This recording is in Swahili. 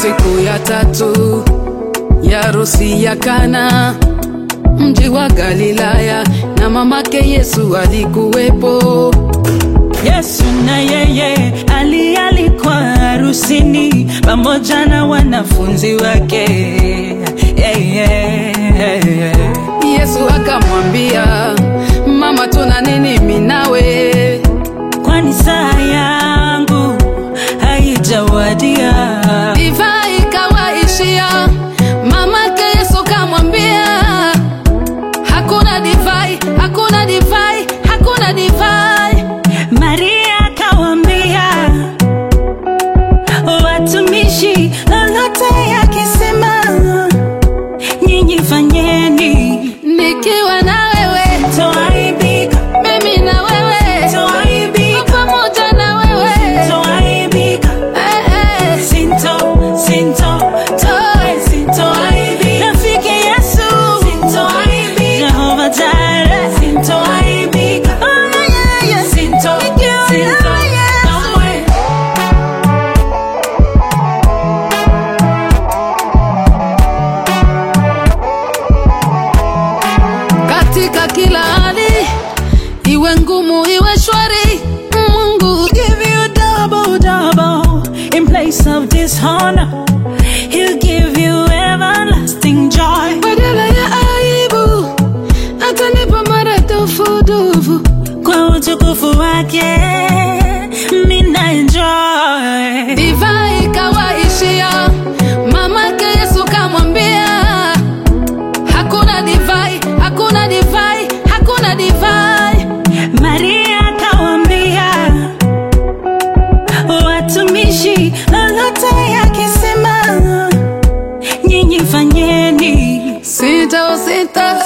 Siku ya tatu ya harusi ya Kana, mji wa Galilaya, na mamake Yesu alikuwepo. Yesu na yeye ali alikuwa harusini pamoja na wanafunzi wake. Yeah, yeah, yeah. Yesu akamwambia, mama, tuna nini mimi nawe? Kwani saa yangu haijawadia. Divai ikawaishia, mamake Yesu kamwambia, hakuna divai, hakuna divai, hakuna divai. Maria akawambia watumishi, lolote yakisema nyinyi fanyeni, Nikiwa na wewe, toaibika, mimi na wewe, toaibika, pamoja na wewe, toaibika. eh, eh. Sinto, sinto, toe, sintoaibika. Rafiki Yesu, sintoaibika. Jehova Jireh, sintoaibika. Oh, yeah, yeah, yeah. Sinto, sinto, kamwe. katika kila hali, iwe ngumu iwe shwari, Mungu Give you double, double in place of dishonor. He'll give you everlasting joy. badala ya aibu atanipa maradufudufu. Kwa utukufu wake, mina enjoy. Divai ikawaishia, mamake Yesu kamwambia, hakuna divai, hakuna divai, hakuna divai. Maria akawambia watumishi, lolote yakisema nyinyi fanyeni, Sita o sita,